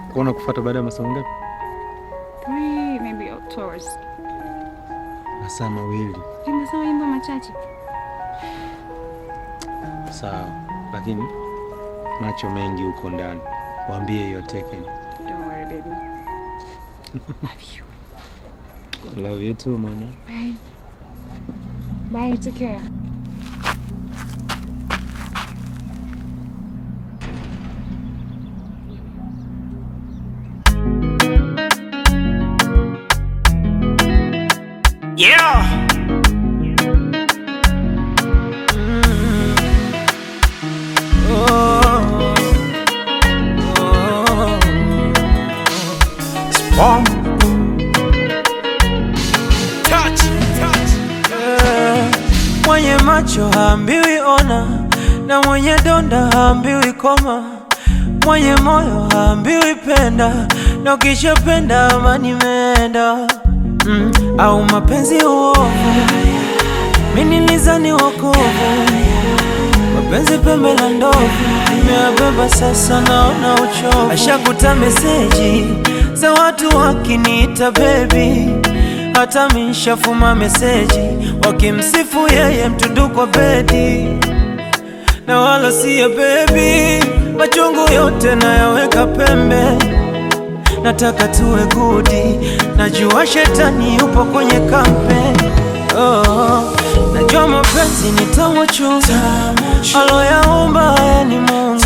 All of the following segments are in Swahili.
kuona kufuata baada ya masaa ngapi? Three, maybe or two hours. Masaa mawili. Nimesema mambo machache. Sawa, lakini macho mengi huko ndani. Waambie hiyo Taken. Don't worry, baby. Love you. Love you too, mama. Bye. Bye, take care. Yeah. Oh. Oh. Spawn. Touch. Touch. Eh, Mwenye macho haambiwi ona, na mwenye donda haambiwi koma, mwenye moyo haambiwi penda, na ukishapenda amani imeenda. Mm, au mapenzi uovu, mimi nilizani wokovu, mapenzi pembe la ndovu, nimeyabeba sasa, naona uchovu. Ashakuta meseji za watu wakiniita baby hata mishafuma meseji wakimsifu yeye mtundu kwa bedi na wala siye bebi, machungu yote nayaweka pembe, nataka tuwe gudi, najua shetani yupo kwenye kampe oh, najua mapenzi ni tamu chungu, aloyaumba haya ni Mungu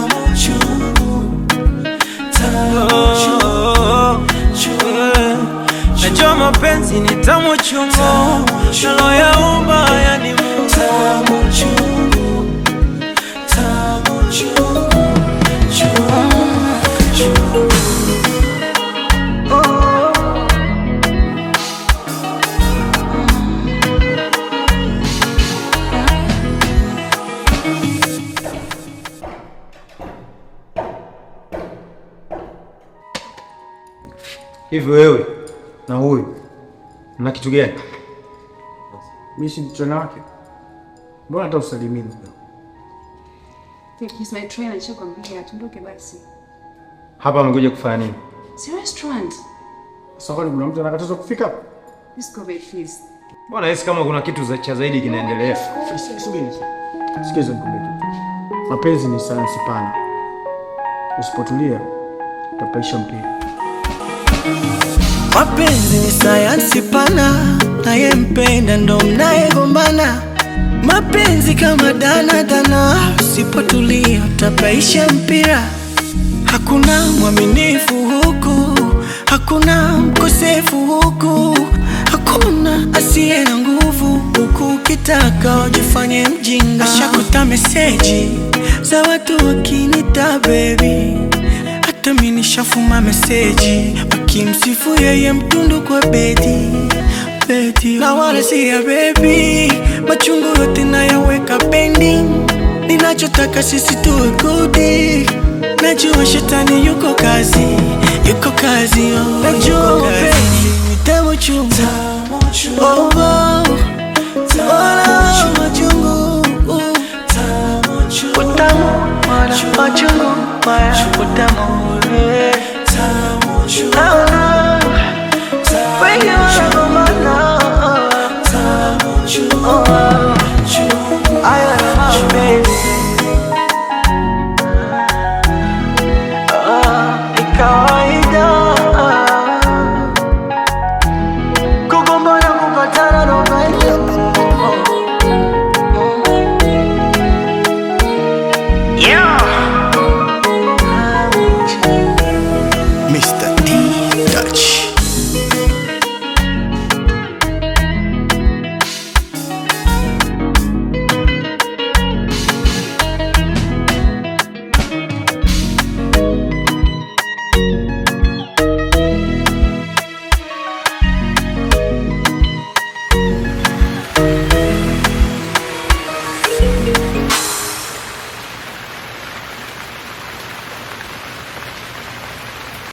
Oh, eh. Najua mapenzi ni tamu chungu, aloyaumba haya ni Mungu Hivi wewe na huyu mna kitu gani? Mimi si msichana wake, mbona hata usalimini? He's my trainer, nishakwambia tuondoke basi. Hapa amekuja kufanya nini? Si restaurant. Sasa kwani kuna mtu anakatazwa kufika hapa? Let's go babe, please. Mbona hisi kama kuna kitu za cha zaidi kinaendelea? Subiri. Sikiza nikwambie kitu. Mapenzi ni sayansi pana, usipotulia utapaisha mpira. Mapenzi ni sayansi pana, nayempenda ndo mnayegombana. Mapenzi kama dana dana, usipotulia utapaisha mpira. Hakuna mwaminifu huku, hakuna mkosefu huku, hakuna asiye na nguvu huku. Ukitaka ujifanye mjinga, ashakuta meseji za watu wakinita baby hata mimi nishafuma meseji wakimsifu yeye mtundu kwa bedi bedi, na wala si ya baby, machungu yote nayaweka pending. Ninachotaka sisi tuwe gudi, najua shetani yuko kazi, yuko kazi, oh, najua mapenzi ni tamu chungu, oh, oh, wala machungu, utamu wala machungu, wala utamu